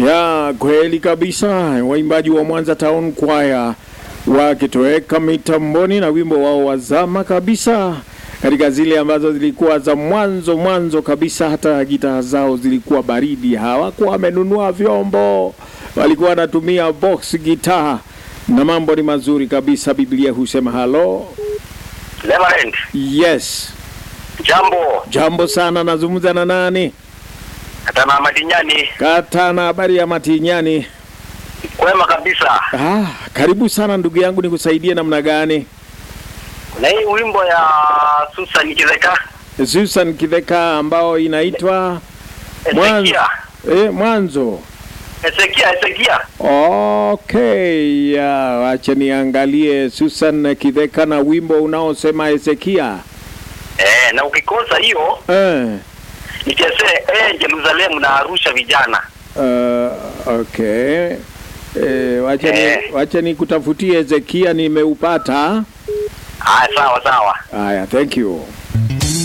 Ya kweli kabisa, waimbaji wa Mwanza Town Choir wakitoweka mitamboni na wimbo wao wa zama kabisa, katika zile ambazo zilikuwa za mwanzo mwanzo kabisa. Hata gitaa zao zilikuwa baridi, hawakuwa wamenunua vyombo, walikuwa wanatumia box gitaa na mambo ni mazuri kabisa. Biblia husema halo. Reverend, Yes, jambo. jambo sana. Nazungumza na nani? Katana Madinyani, Katana, habari ya Matinyani? kwema kabisa. Ah, karibu sana ndugu yangu, nikusaidie namna gani? Na hii wimbo ya Susan Kizeka Susan Kidheka ambao inaitwa Mwanzo. Ezekia, Eh, mwanzo. Ezekia, Ezekia. Okay, ya, wacha niangalie Susan Kidheka na wimbo unaosema Ezekia. Eh, na ukikosa hiyo Eh, nichezee eh, Jerusalemu na Arusha vijana. uh, okay. Eh, wacha ni, Eh. wacha nikutafutie Ezekia nimeupata. Ah, sawa sawa. Haya, thank you.